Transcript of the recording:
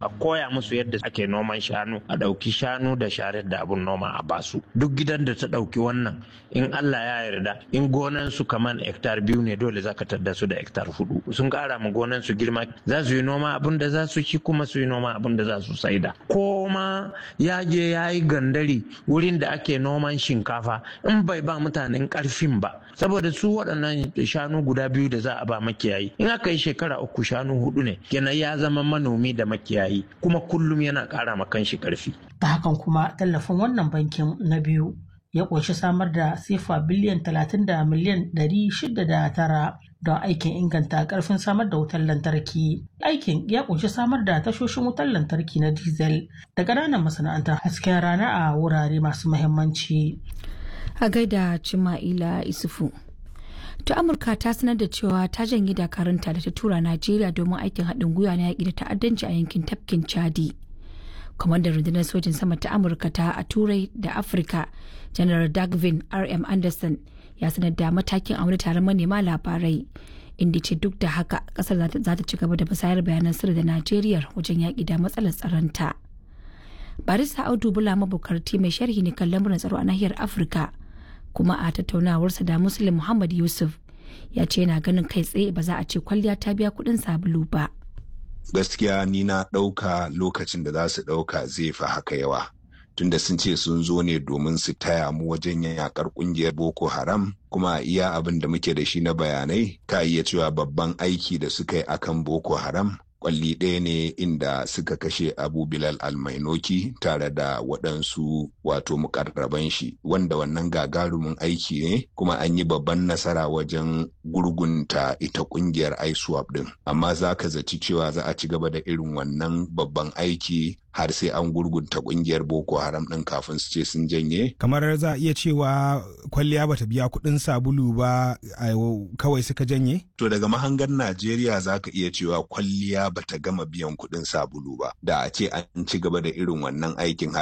a koya musu yadda ake noman shanu a ɗauki shanu da sharar da abun noma a basu duk gidan da ta ɗauki wannan in Allah ya yarda in gonan su kaman hektar biyu ne dole zaka tadda su da hektar hudu sun ƙara ma gonan su girma za su yi noma abun da za su ci kuma su yi noma abun da za su saida ko ma ya je ya yi gandari wurin da ake noman shinkafa in bai ba mutanen ƙarfin ba saboda su waɗannan shanu guda biyu da za a ba makiyayi in aka yi shekara uku shanu hudu ne kenan ya zama manomi da makiyayi kuma kullum yana ƙara ma kanshi ƙarfi. ta hakan kuma tallafin wannan bankin na biyu ya ƙunshi samar da sifa biliyan talatin da miliyan ɗari shida da tara don aikin inganta ƙarfin samar da wutar lantarki aikin ya ƙunshi samar da tashoshin wutar lantarki na diesel da ƙananan masana'antar hasken rana a wurare masu muhimmanci. a gaida Cima'ila Isufu. To Amurka ta sanar da cewa ta janye dakarunta da ta tura Najeriya domin aikin haɗin gwiwa na yaƙi da ta'addanci a yankin tafkin Chadi. Kwamandan rundunar sojin sama ta Amurka ta a Turai da Afirka, General Dagvin R.M. Anderson ya sanar da matakin a wani taron manema labarai. Inda ce duk da haka kasar za ta ci gaba da musayar bayanan sirri da Najeriya wajen yaƙi da matsalar tsaronta. Barista Audu Bula mabukarti mai sharhi ne kan lamuran tsaro a nahiyar Afirka. kuma a tattaunawarsa da muslim muhammad yusuf ya ce yana ganin kai tsaye ba za a ce kwalliya ta biya kudin sabulu ba gaskiya ni na ɗauka lokacin da za su ɗauka zai fi haka yawa tunda sun ce sun zo ne domin su taya mu wajen yakar kungiyar boko haram kuma iya abin da muke da shi na bayanai ka iya cewa babban aiki da suka yi akan boko haram kwalli ɗaya ne inda suka kashe abu bilal almainoki tare da waɗansu wato mukarraban shi wanda wannan gagarumin aiki ne kuma an yi babban nasara wajen gurgunta ita ƙungiyar iswap ɗin amma za ka zaci cewa za a ci gaba da irin wannan babban aiki har sai an gurgunta kungiyar boko haram din kafin su ce sun janye kamar za a iya cewa kwalliya bata biya kuɗin sabulu ba kawai suka janye to daga mahangar najeriya za ka iya cewa kwalliya bata gama biyan kuɗin sabulu ba da a ce an ci gaba da irin wannan aikin